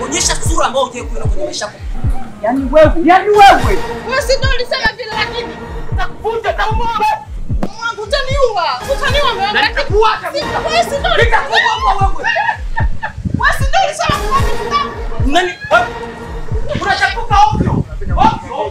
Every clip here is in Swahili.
onyesha sura ambayo hujai kuona kwenye maisha yako. Yaani wewe, yaani wewe. Wewe si ndio ulisema vile lakini Nitakufunja taumwa. mwangu utaniua. Utaniua mume wangu. Na nitakuua hata Si- mimi. Wewe si ndio Nitakuua wewe. Wewe si ndio ulisema mwangu Nani? Wewe. Unachapuka ovyo. Ovyo.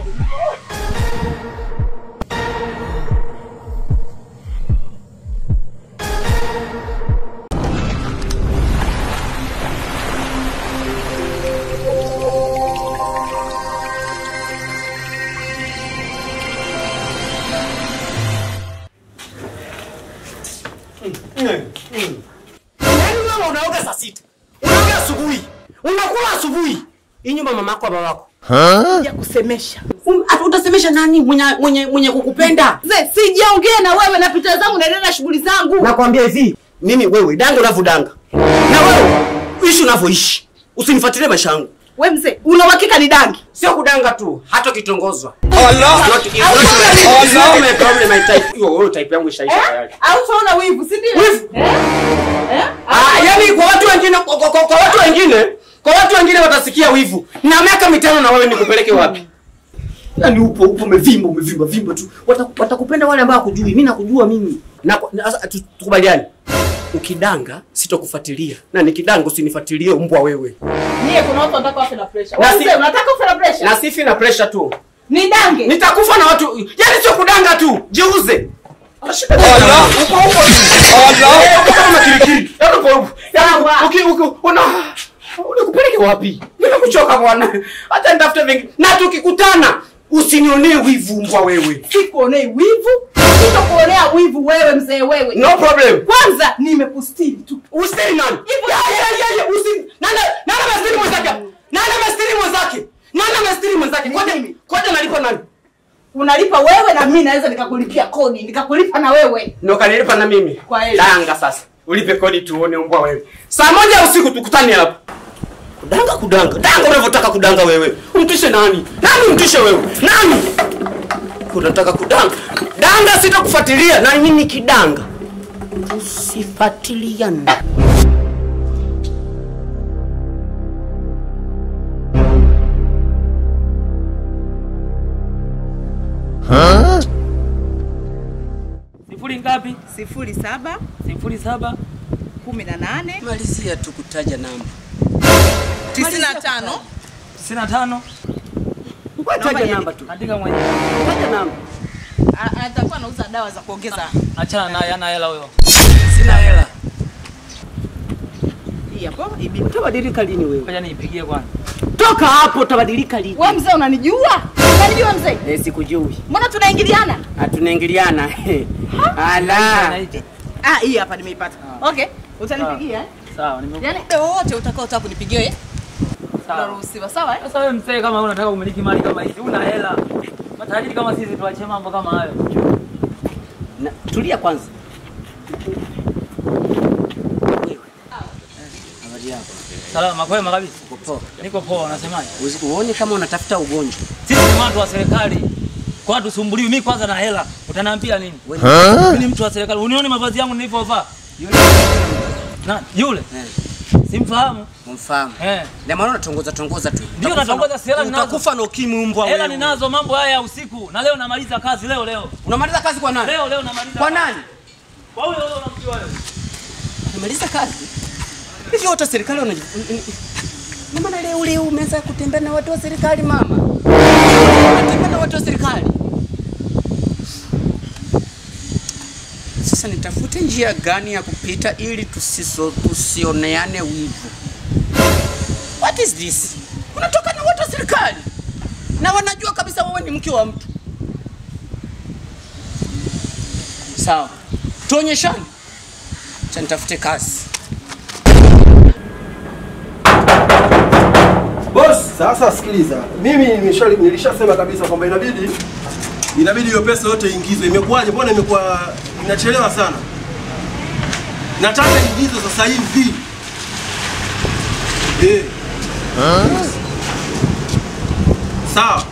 Yaani wewe unaoga saa sita. Unaoga asubuhi. Unakula asubuhi. Hii nyumba mama yako baba yako. ya kusemesha. Um, ata- utasemesha nani mwenye mwenye mwenye kukupenda? Mzee, sijaongea na wewe napita zangu naendelea na shughuli zangu. Nakwambia hivi, mimi wewe danga unavyodanga. Na wewe ishi unavyoishi. Usinifuatilie maisha yangu. We mzee, una uhakika ni dangi? Sio kudanga tu, hata ukitongozwa. Allah. Not, it's not, my- it's not my problem, my type. Hiyo wewe type yangu ishaisha tayari. Au tunaona wivu, si ndio? Wivu? Eh? Eh? Ah, yani kwa watu wengine kwa, kwa, kwa watu wengine, kwa watu wengine watasikia wivu. Na miaka mitano na wewe nikupeleke wapi? Yaani upo upo umevimba umevimba vimba tu. Wataku- Watakupenda wale ambao hakujui. Mimi nakujua mimi. Na na- sasa tu- tukubaliane. Ukidanga sitokufuatilia. Na nikidanga usinifuatilie mbwa wewe. Nyie kuna watu wanataka wafe na pressure. Na Wewe si- mzee, unataka ufe na pressure? Na sifi na pressure tu. Ni dange. Nitakufa na watu. Yaani sio kudanga tu. Jiuze. Shida gani? Uko uko. Eh, uko kama kirikiri. Yaani uko uko. Yaani Sawa. uki uki una unikupeleke wapi? Nimekuchoka bwana. Hata nitafute vingi. Na tukikutana usinionee wivu mbwa wewe. Sikuonei wivu. Sitokuonea wivu wewe mzee wewe. No problem. Kwanza nimekustiri tu. Usitiri nani? Hivyo- Ya ya ya ya usi. Nani nani amestiri mwenzake? Nani amestiri mwenzake? Nani amestiri mwenzake? Kwanza kwanza nalipa nani? Unalipa wewe na mimi naweza nikakulipia kodi, nikakulipa na wewe. Ndio kanilipa na mimi. Kwa heri. Danga sasa. Ulipe kodi tuone mbwa wewe. Saa moja ya usiku tukutane hapa. Kudanga kudanga. Danga unavyotaka kudanga wewe. Umtishe nani? Nani umtishe wewe? Nani? Unataka kudanga. Danga sitakufuatilia na mimi kidanga. Tusifuatiliane. Sifuri ngapi? sifuri saba Sifuri saba kumi na nane Malizia tu kutaja namba. tisini na tano tisini na tano. Taja namba tu. Andika mwenyewe. Taja namba. atakuwa anauza dawa za kuongeza Achana naye, ana hela huyo. Sina hela. hii hapo ibi. Utabadilika lini wewe? Ngoja niipigie kwanza. Toka hapo utabadilika lini? Wewe mzee unanijua? Unanijua mzee? Eh, sikujui. Mbona tunaingiliana? Hatunaingiliana. Ala. Naita. Ah, hii hapa nimeipata. Okay, utanipigia eh? Sawa, nime Yaani muda wote utakao utaka kunipigia eh? sawa. Unaruhusiwa, sawa eh? Sasa wewe mzee, kama wewe unataka kumiliki mali kama hizi, una hela. Matajiri kama sisi tuache mambo kama hayo. Na, tulia kwanza. Habari yako? Salama kwema kabisa. Uko poa? Niko poa, unasemaje? Usi- Uone kama unatafuta ugonjwa. Sisi ni watu wa serikali. Kwa watu sumbuliwi, mimi kwanza na hela. Utaniambia nini? Wewe Mimi ni mtu wa serikali. Unione mavazi yangu nilivyovaa? yule Na yule eh, simfahamu. umfahamu. Eh. Ndio maana unatongoza tongoza tu. Ndio Utakufa natongoza, na- si hela ninazo. Utakufa na ukimwi mbwa Hela wewe. ninazo mambo haya ya usiku na leo namaliza kazi leo leo. Unamaliza kazi kwa nani? Leo leo namaliza. Kwa nani? Kwa huyo huyo unamjua wewe. Unamaliza kazi? Hivi wote serikali wana Ndio maana leo leo umeanza kutembea na watu wa serikali mama. Unatembea na watu wa serikali. Sasa nitafute njia gani ya kupita ili tusiso tusioneane wivu. What is this? Unatoka na watu wa serikali na wanajua kabisa wewe ni mke wa mtu. Sawa, tuonyeshane. Acha nitafute kazi. Boss, sasa sikiliza. Mimi nimesha- nilishasema kabisa kwamba inabidi inabidi hiyo pesa yote iingizwe. Imekuwaje? Mbona imekuwa inachelewa sana? Nataka iingizwe sasa hivi. Eh. Sawa.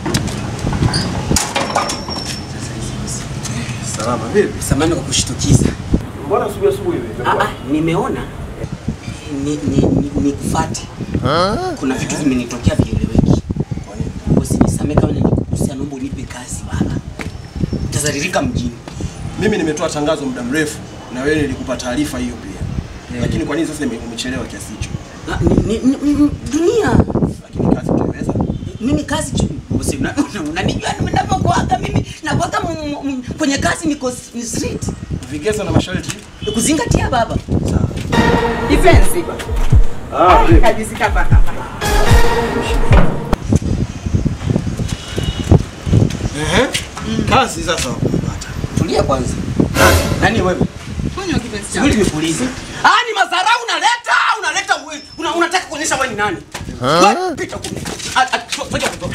Salama vipi? Samani kwa kushtukiza. Mbona asubuhi asubuhi hivi? Ah, ah, nimeona ni, ni, ni, nikufate. Kuna vitu vimenitokea vieleweki. Bosi, nisamee kama nilikukosea, naomba unipe kazi bana. Utazalilika mjini. Mimi nimetoa tangazo muda mrefu na wewe nilikupa taarifa hiyo pia. Lakini kwa nini sasa ime- umechelewa kiasi hicho? Na, ni, ni, ni, ni, dunia Lakini kazi utaweza? mimi kazi tu bosi, una- una- unanijua ninavyokuaga mimi nakuaga m- m- kwenye kazi niko s- ni street Vigezo na masharti. kuzingatia baba. Defense. Ah, vipi? Kabisa kapa hapa. Ehe. Kazi sasa wakupata. Tulia kwanza. Nani wewe? Kunywa kipenzi changu. Subiri nikuulize. Ah, ni madharau unaleta, unaleta wewe. Una, unataka kuonyesha wewe ni nani? Wewe, Pita huko. Ah, ah, to- toka huko.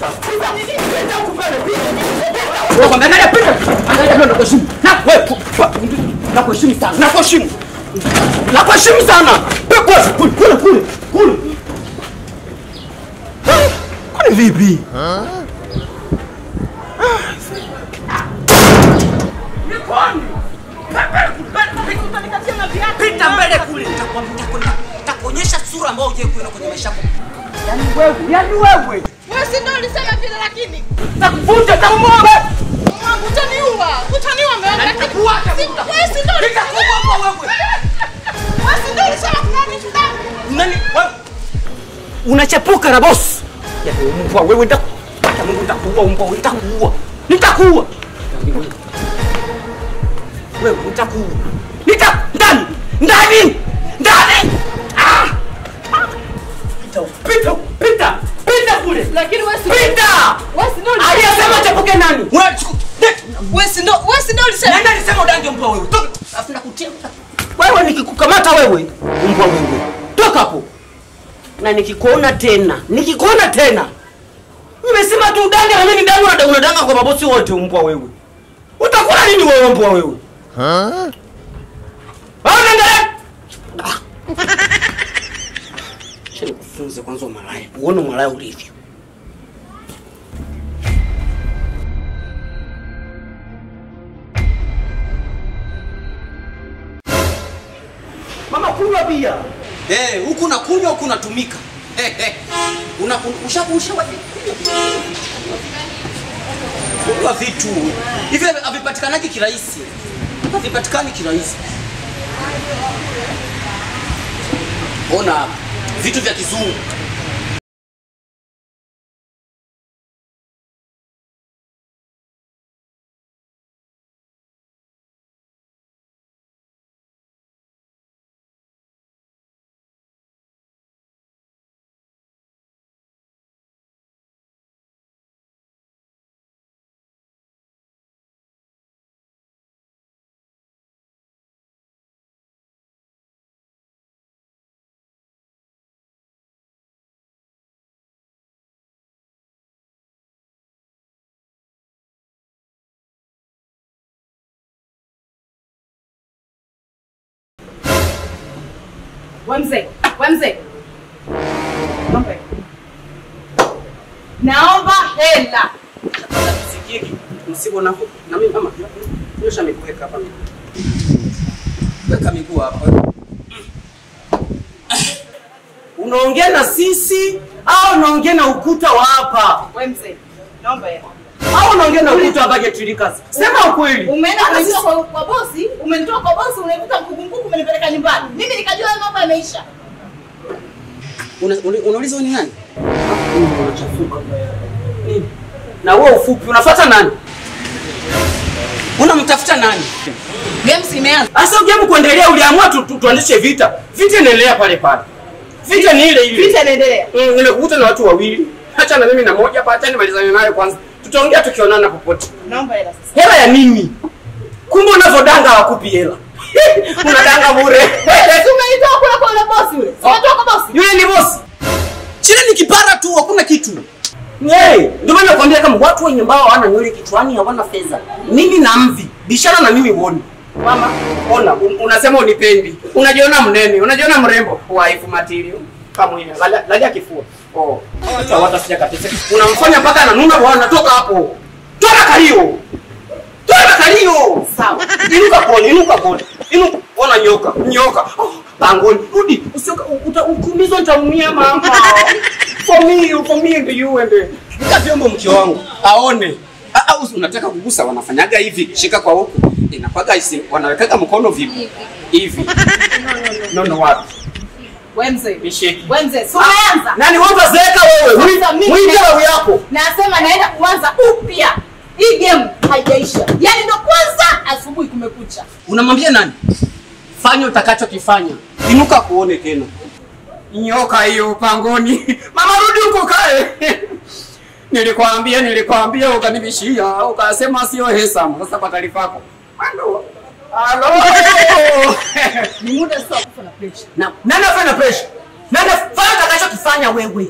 Wewe kwambia angalia pita. Angalia ndio nakuheshimu. Na wewe ku- ku- nakuheshimu sana. Nakuheshimu. Nakuheshimu sana. Pepo kule kule kule. Kule. Kwani vipi? Pita mbele kule. Nitakwambia nitakuonyesha sura ambayo hujai kuona kwenye maisha yako. Yaani wewe, yaani wewe. Wewe si ndio ulisema vile lakini Nakuvunja taumwa wewe. mwangu utaniua. Utaniua mwangu lakini Nitakuacha Si- muda. wewe si ndio ulisema Nitakuua wewe. wewe si ndio ulisema kuna nini ndani? Nani wewe? Unachepuka na boss. Yaani mbwa wewe nita Acha Mungu nitakuua mbwa wewe nitakuua. Nitakuua. Wewe nitakuua. Nita ndani. Ndani. Ndani. Ah! Pita, pita, pita. Pita kule. Lakini wewe si Pita. wewe si ndio ulisema Aliyesema chepuke nani? Unachukua. wewe si ndio wewe si ndio ulisema Nani alisema udange mbwa wewe? Toka. Alafu nakutia. Wewe nikikukamata wewe, mbwa wewe. Toka hapo. Na nikikuona tena, nikikuona tena. Nimesema tu udange na mimi ni dangu na unadanga kwa mabosi wote mbwa wewe. Utakula nini wewe mbwa wewe? Ha? Wewe unaangalia? Ah. Acha nikufunze kwanza umalaya. Uone umalaya ulivyo. Mama kunywa bia. Eh, huku unakunywa huku unatumika. Eh, eh. Una un- usha usha kunywa vitu hivi havipatikanaki kirahisi, havipatikani kirahisi. Ona vitu vya kizungu Wewe mzee, wewe mzee. Naomba. Naomba hela. Sikie msibo na na mimi mama. Nyosha mikuweka hapa. weka miguu hapa. Unaongea na sisi au unaongea na ukuta wa hapa? Wewe mzee. Naomba hela. Au unaongea na ukuta wa Budget Tricas? Sema ukweli. Umeenda kunitoa kwa, kwa bosi, umenitoa kwa bosi, unaivuta mkukumkuku umenipeleka nyumbani. Mimi nikajua hayo mambo yameisha. Una- una- Unauliza wewe ni nani? Unachafuka. Nini? Na wewe ufupi unafuata nani? Unamtafuta nani? Games imeanza. Sasa ujaribu kuendelea, uliamua tu, tu, tuanzishe vita. Vita inaendelea pale pale. Vita ni ile ile. Vita inaendelea. Mm, nimekukuta na watu wawili. Acha na mimi na moja hapa, acha nimalizane naye kwanza. Tutaongea tukionana popote. Naomba hela sasa. Hela ya nini? Kumbe unavyodanga hawakupi hela. Unadanga bure. Si umenitoa kule kwa yule bosi yule. Si umetoa kwa bosi. Yule ni bosi. Chile ni kipara tu, hakuna kitu. Hey, ndio maana nakwambia kama watu wenye ambao hawana nywele kichwani hawana fedha. Mimi na mvi, bishana na mimi uone. Mama, ona, un, unasema unipendi. Unajiona mnene, unajiona mrembo. Wife material. Kama hiyo, lalia lalia kifua. Oh. Hata watafika kabisa. Unamfanya mpaka ananuna bwana, toka hapo. Toka kalio. Toka kalio. Sawa. Inuka pole, inuka pole. Inuka. Ona nyoka, nyoka. Oh, pangoni, rudi. Usioka uta- ukiumizwa nitaumia mama. For me, for me and you and Nika vyombo mke wangu. Aone. Ah, ah, usi- unataka kugusa wanafanyaga hivi. Shika kwa huku. Inapaga isi wanawekaga mkono vipi? Hivi. No no wapi? Wewe mzee. Nishiki. Wewe mzee, si umeanza? Nani wewe utazeeka wewe? Sasa mimi- Mwingia roho yako. Nasema naenda kuanza upya. Hii game haijaisha. Yaani ndo kwanza asubuhi kumekucha. Unamwambia nani? Fanya utakachokifanya. Inuka kuone tena. Nyoka hiyo pangoni. Mama rudi huko kae. Nilikwambia, nilikwambia ukanibishia, ukasema sio hesam. Sasa kwa taarifa yako. Halo. Halo. Ni muda sasa wa kufa na pressure. Na nani afanya pressure? Nani fanya utakachokifanya wewe?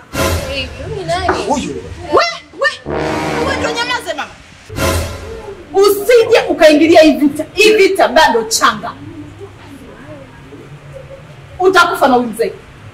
Huyu. We, we, we ndio nyamaze mama. Usije ukaingilia hii vita. Hii vita bado changa. Utakufa na huyu mzee.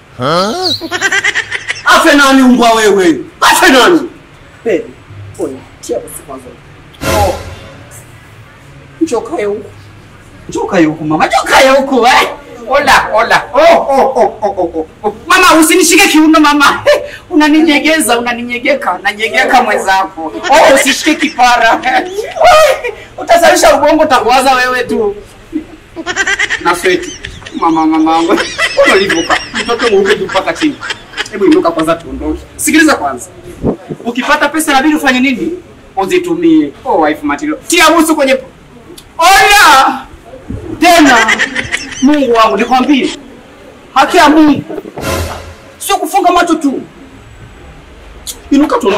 Afe nani umbwa wewe? Afe nani? Baby. Oya, tia basi kwanza. Oh. Njoo kae huku. Njoo kae huku mama. Njoo kae huku eh. Ola, ola. Oh, oh, oh, oh, oh, oh. Mama usinishike kiuno mama. Unaninyegeza, unaninyegeka. Nanyegeka mwenzako. Oh, usishike kipara. Oh, Utasalisha ubongo utakuwaza wewe tu. Na sweti. Mama mama wangu. Mbona ulivyoka? Mtoto mweupe tu mpaka chini. Hebu inuka kwanza tuondoke. Sikiliza kwanza. Ukipata pesa inabidi ufanye nini? Uzitumie. Oh, wife material. Tia busu kwenye Oya! Tena Mungu wangu nikwambie. Haki ya Mungu. Sio kufunga macho tu. Inuka tu.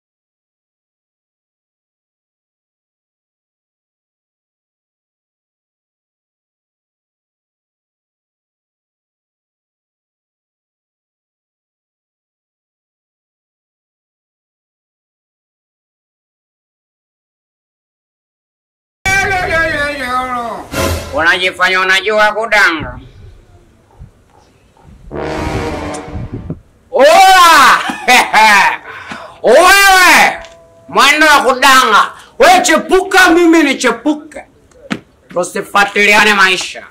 Unajifanya unajua kudanga. Oa! Wewe mwendo wa kudanga. Wewe chepuka, mimi ni chepuka. Tusifuatiliane maisha.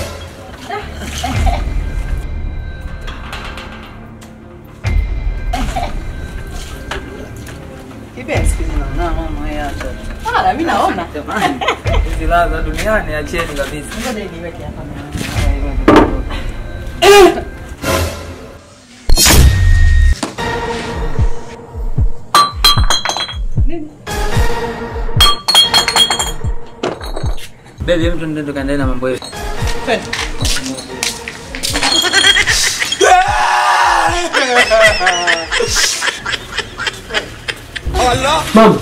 Ah, mimi naona. Hizi raha za duniani acheni kabisa. Ngoja niweke hapa. Baby, hebu tuende tukaendelee na mambo yetu. Mama.